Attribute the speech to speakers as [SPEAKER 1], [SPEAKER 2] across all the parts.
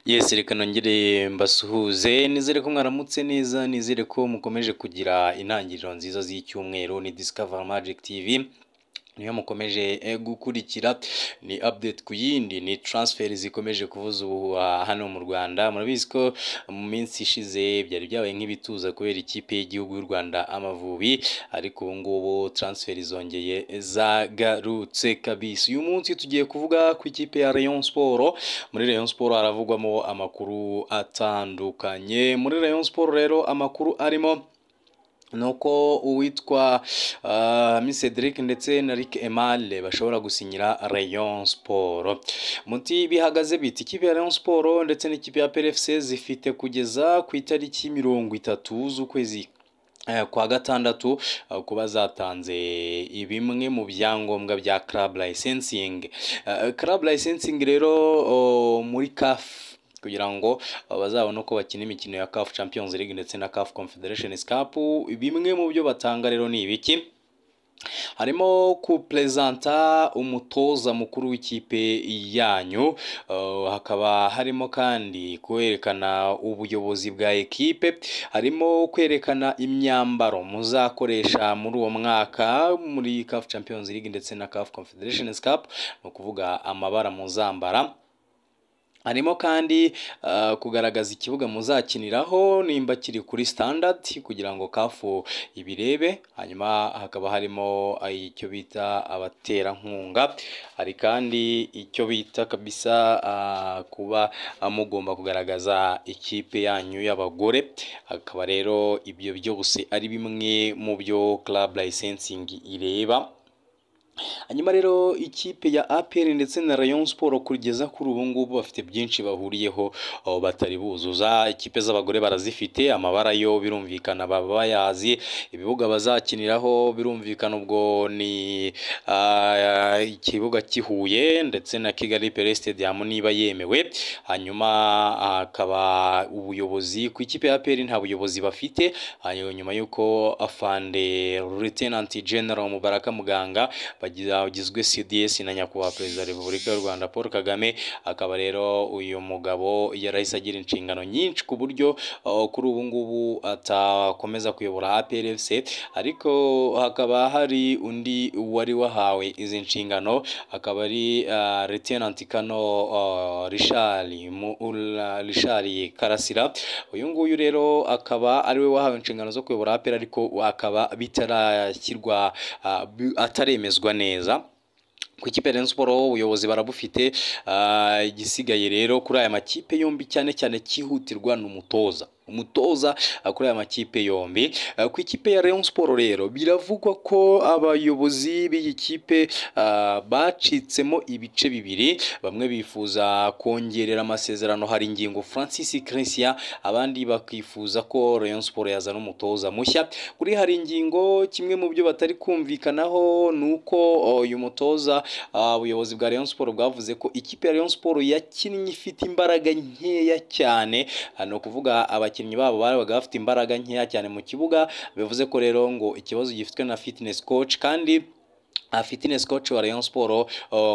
[SPEAKER 1] yesi reka nongere mbasuhuze nizere ko mwaramutse neza nizere ko mukomeje kugira intangiriro nziza z'icyumweru ni Discover Magic TV niyo mukomeje gukurikira ni update ku yindi ni transfer zikomeje kuvuza ubuhuha hano mu Rwanda murabizi ko mu minsi ishize byari byabaye nk'ibituza kubera ikipe y'igihugu y'u Rwanda Amavubi ariko ubu ngubu transfer zongeye zagarutse kabisa uyu munsi tugiye kuvuga ku ikipe ya Rayon Sport muri Rayon Sport haravugwamo amakuru atandukanye muri Rayon Sport rero amakuru arimo nuko uwitwa Miss Cedric ndetse na Rick Emale bashobora gusinyira Rayon Sport muti bihagaze biti ikipe ya Rayon Sport ndetse n'ikipe ya PFC zifite kugeza ku itariki mirongo itatu z'ukwezi kwa gatandatu kuba zatanze bimwe mu byangombwa bya club licensing club licensing rero muri CAF kugira ngo bazabone uko bakina imikino ya CAF Champions League ndetse na CAF Confederation Cup bimwe mu byo batanga rero ni ibiki harimo kuperezanta umutoza mukuru w'ikipe yanyu hakaba harimo kandi kwerekana ubuyobozi bwa ekipe harimo kwerekana imyambaro muzakoresha muri uwo mwaka muri CAF Champions League ndetse na CAF Confederation Cup ni ukuvuga amabara muzambara harimo kandi kugaragaza ikibuga muzakiniraho nimba kiri kuri standard kugira ngo kafu ibirebe hanyuma hakaba harimo icyo bita abaterankunga hari kandi icyo bita kabisa kuba mugomba kugaragaza ikipe yanyu y'abagore hakaba rero ibyo byose ari bimwe mu byo club licensing ireba hanyuma rero ikipe ya APR ndetse na Rayon Sport kugeza kuri ubu ngubu bafite byinshi bahuriyeho batari buzuza ikipe z'abagore barazifite amabara yo birumvikana baba bayazi ibibuga bazakiniraho birumvikana ubwo ni ikibuga kihuye ndetse na Kigali Pele Stadium niba yemewe hanyuma hakaba ubuyobozi ku ikipe ya APR nta buyobozi bafite hanyuma nyuma y'uko afande Lieutenant General Mubaraka Muganga bagizwe CDS na nyakubahwa perezida wa repubulika y'u Rwanda Paul Kagame akaba rero uyu mugabo yarahise agira inshingano nyinshi ku buryo kuri ubu ngubu atakomeza kuyobora APRFC ariko hakaba hari undi wari wahawe izi nshingano akaba ari Lieutenant Kano Richard Richard Karasira uyu nguyu rero akaba ari we wahawe inshingano zo kuyobora APR ariko akaba bitarashyirwa ataremezwa neza ku ikipe Rayon Sport ubuyobozi barabufite igisigaye rero kuri aya makipe yombi cyane cyane cyihutirwa ni umutoza umutoza kuri aya makipe yombi ku ikipe ya Rayon Sport rero biravugwa ko abayobozi b'iyi kipe bacitsemo ibice bibiri bamwe bifuza kongerera amasezerano hari ingingo Francis Christian abandi bakifuza ko Rayon Sport yazana umutoza mushya kuri hari ingingo kimwe mu byo batari kumvikanaho ni uko uyu mutoza ubuyobozi bwa Rayon Sport bwavuze ko ikipe ya Rayon Sport yakinnye ifite imbaraga nkeya cyane ni ukuvuga abakinnyi abakinnyi babo babaga bafite imbaraga nkeya cyane mu kibuga bivuze ko rero ngo ikibazo gifitwe na fitness coach kandi fitness coach wa Rayon Sport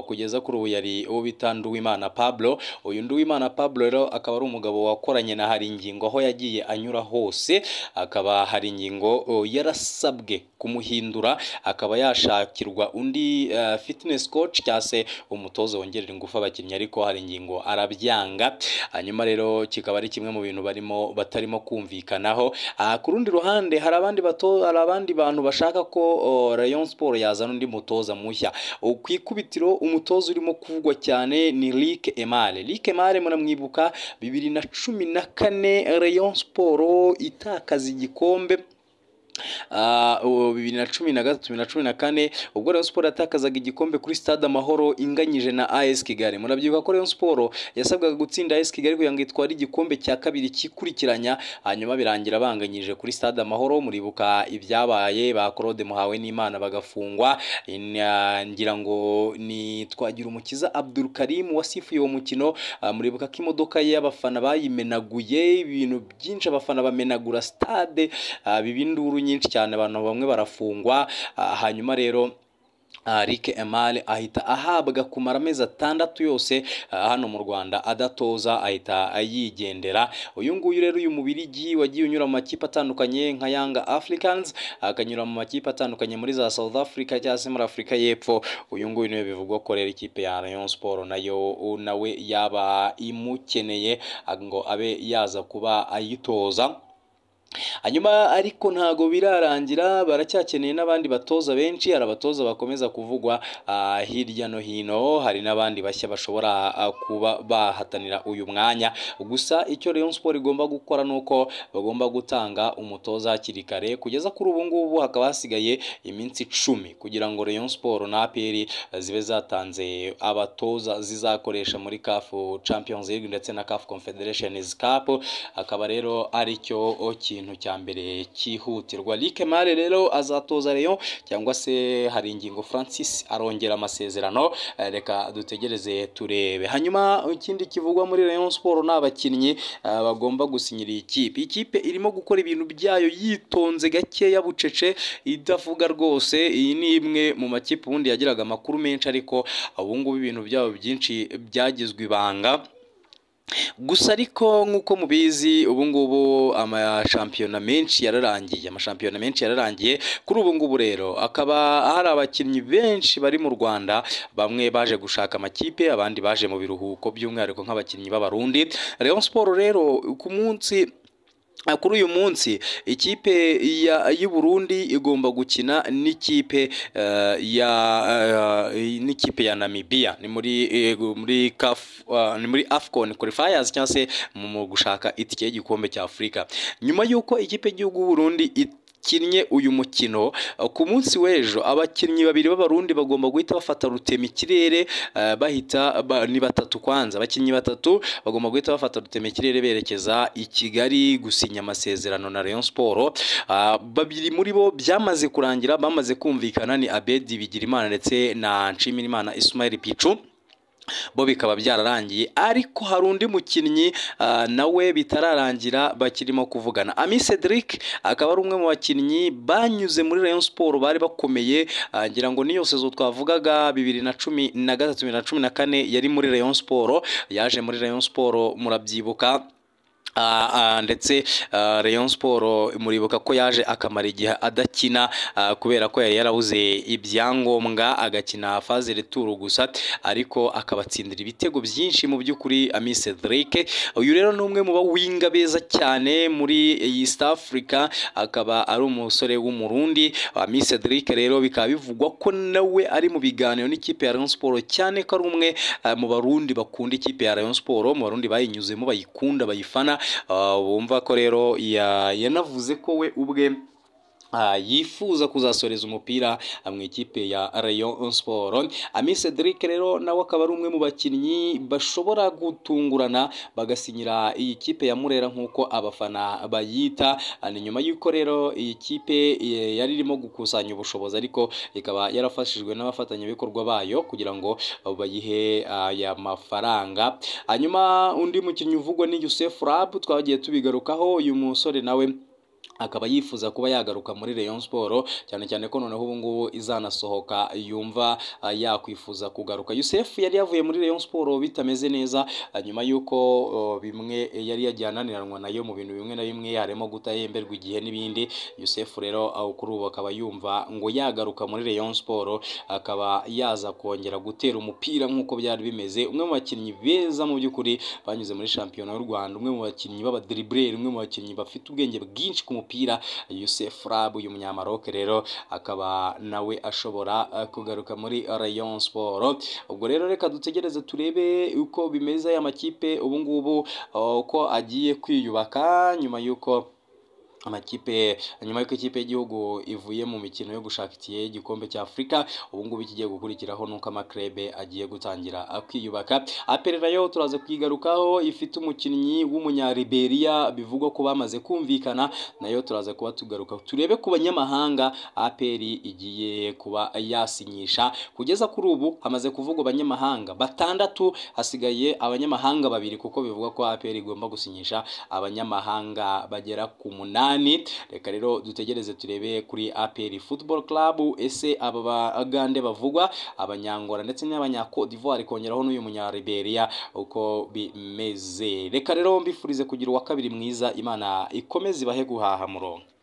[SPEAKER 1] kugeza kuri ubu yari uwo bita Nduwimana Pablo uyu Nduwimana Pablo rero akaba ari umugabo wakoranye na hari ingingo aho yagiye anyura hose akaba hari ingingo yarasabwe kumuhindura akaba yashakirwa undi fitness coach cyangwa se umutoza wongerera ingufu abakinnyi ariko hari ingingo arabyanga hanyuma rero kikaba ari kimwe mu bintu barimo batarimo kumvikanaho ku rundi ruhande hari abandi bato hari abandi bantu bashaka ko Rayon Sport yazana undi umutoza mushya ku ikubitiro umutoza urimo kuvugwa cyane ni Rick Emale Rick Emale muramwibuka bibiri na cumi na kane Rayon Sport itakaza igikombe bibiri na cumi na gatatu bibiri na cumi na kane ubwo Rayon Sport yatakazaga igikombe kuri stade amahoro inganyije na AS Kigali murabyibuka ko Rayon Sport yasabwaga gutsinda AS Kigali kugira ngo itware igikombe cya kabiri kikurikiranya hanyuma birangira banganyije kuri stade amahoro muribuka ibyabaye ba Claude Muhawe n'Imana bagafungwa ngira ngo ni twagira umukiza Abdul Karim wasifuye uwo mukino muribuka ko imodoka y'abafana bayimenaguye ibintu byinshi abafana bamenagura stade bibinduru nyinshi cyane abantu bamwe barafungwa hanyuma rero Rick Emale ahita ahabwa kumara amezi atandatu yose ah, hano mu Rwanda adatoza ahita yigendera uyu nguyu rero uyu mubirigi wagiye unyura mu makipe atandukanye nka Young Africans akanyura mu makipe atandukanye muri za South Africa cyangwa se muri Afurika y'Epfo uyu nguyu niwe bivugwa ko rero ikipe ya Rayon Sport nayo u- nawe yaba imukeneye ah, ngo abe yaza kuba ayitoza hanyuma ariko ntago birarangira baracyakeneye n'abandi batoza benshi hari abatoza bakomeza kuvugwa ah, hirya no hino hari n'abandi bashya bashobora ah, kuba bahatanira uyu mwanya gusa icyo Rayon Sport igomba gukora ni uko bagomba gutanga umutoza hakiri kare kugeza kuri ubu ngubu hakaba hasigaye iminsi icumi kugira ngo Rayon Sport na APR zibe zatanze abatoza zizakoresha muri CAF Champions League ndetse na CAF Confederations Cup akaba rero ari cyo kintu cya mbere cyihutirwa Lick Mare rero azatoza Rayon cyangwa se hari ingingo Francis arongera amasezerano Eh, reka dutegereze turebe hanyuma ikindi kivugwa muri Rayon Sport ni abakinnyi eh, bagomba gusinyira iyi kipe Iyi kipe irimo gukora ibintu byayo yitonze gakeya bucece idavuga rwose iyi ni imwe mu makipe ubundi yagiraga amakuru menshi ariko ubu ngubu ibintu byabo byinshi byagizwe ibanga gusa ariko nk'uko mubizi ubu ngubu amashampiyona menshi yararangiye amashampiyona menshi yararangiye kuri ubu ngubu rero akaba hari abakinnyi benshi bari mu Rwanda bamwe baje gushaka amakipe abandi baje mu biruhuko by'umwihariko nk'abakinnyi b'abarundi Rayon Sport rero ku munsi Ah, kuri uyu munsi ikipe ya- y'u Burundi igomba gukina n'ikipe eh, ya eh, n'ikipe ya Namibia ni muri eh, muri CAF ah, ni muri AFCON qualifiers cyangwa se mu- mu gushaka itike y'igikombe cya Afurika nyuma y'uko ikipe y'igihugu y'u Burundi ikinnye uyu mukino eh, ku munsi w'ejo abakinnyi babiri b'abarundi bagomba guhita bafata rutemikirere eh, bahita ba- ni batatu kwanza abakinnyi batatu bagomba guhita bafata rutemikirere berekeza i Kigali gusinya amasezerano na Rayon Sport Ah, babiri muri bo byamaze kurangira bamaze kumvikana ni Abedi Bigirimana ndetse na Nshimirimana Ismail Pichu bo bikaba byararangiye ariko hari undi mukinnyi ah, nawe bitararangira bakirimo kuvugana Ami Cedric akaba ari umwe mu bakinnyi banyuze muri Rayon Sport bari bakomeye ah, ngira ngo niyo sezo twavugaga bibiri na cumi na gatatu bibiri na cumi na kane yari muri Rayon Sport yaje muri Rayon Sport murabyibuka Ah, ah, ndetse ah, Rayon Sport muribuka ko yaje akamara igihe adakina ah, kubera ko yari yarabuze ibyangombwa agakina faze returu gusa ariko akabatsindira ibitego byinshi mu by'ukuri Ami Cedric uyu rero ni umwe mu bawinga beza cyane muri East Africa akaba ari umusore w'umurundi Ami Cedric rero bikaba bivugwa ko nawe ari mu biganiro n'ikipe ya Rayon Sport cyane ko ari umwe ah, mu barundi bakunda ikipe ya Rayon Sport mu barundi bayinyuzemo bayikunda bayifana ah, bumva ko rero ya- yanavuze ko we ubwe ah, yifuza kuzasoreza umupira ah, mu ikipe ya Rayon Sport. Ami Cedric rero nawe akaba ari umwe mu bakinnyi bashobora gutungurana bagasinyira iyi kipe ya Murera nk'uko abafana bayita. Ah, Ni nyuma y'uko rero iyi kipe eh, yari irimo gukusanya ubushobozi ariko ikaba yarafashijwe n'abafatanyabikorwa bayo kugira ngo bayihe aya mafaranga. Hanyuma undi mukinnyi uvugwa ni Youssef Rab twagiye tubigarukaho uyu musore nawe akaba yifuza kuba yagaruka muri Rayon Sport cyane cyane ko noneho ubu ngubu izanasohoka yumva ah, yakwifuza kugaruka Youssef yari yavuye muri Rayon Sport bitameze neza ah, nyuma y'uko oh, bimwe yari yagiye ananiranwa nayo mu bintu bimwe na bimwe harimo gutahemberwa igihe n'ibindi Youssef rero ah, kuri ubu akaba yumva ngo yagaruka muri Rayon Sport akaba yaza kongera gutera umupira nk'uko byari bimeze umwe mu bakinnyi beza mu by'ukuri banyuze muri shampiyona y'u Rwanda umwe mu bakinnyi b'abadriblere umwe mu bakinnyi bafite ubwenge bwinshi ku mupira Youssef Rab uyu munyamaroke rero akaba nawe ashobora eh, kugaruka muri Rayon Sport ubwo rero reka dutegereze turebe uko bimeze aya makipe ubu ngubu eh, uko agiye kwiyubaka nyuma y'uko amakipe nyuma y'uko ikipe y'igihugu ivuye mu mikino yo gushaka itike y'igikombe cya Afurika ubu ngubu ikigiye gukurikiraho nuko amakrebe agiye gutangira kwiyubaka APR nayo turaza kuyigarukaho ifite umukinnyi w'umunyariberia bivugwa ko bamaze kumvikana nayo turaza kuba tugaruka turebe ku banyamahanga APR igiye kuba yasinyisha kugeza kuri ubu hamaze kuvugwa abanyamahanga batandatu hasigaye abanyamahanga babiri kuko bivugwa ko APR igomba gusinyisha abanyamahanga bagera ku munani umunani reka rero dutegereze turebe kuri APR Football Club ese aba bagande bavugwa abanyangora ndetse n'abanyako d'Ivoire kongeraho n'uyu munya Liberia uko bimeze reka rero mbifurize kugira uwa kabiri mwiza imana ikomeze ibahe guhaha murongo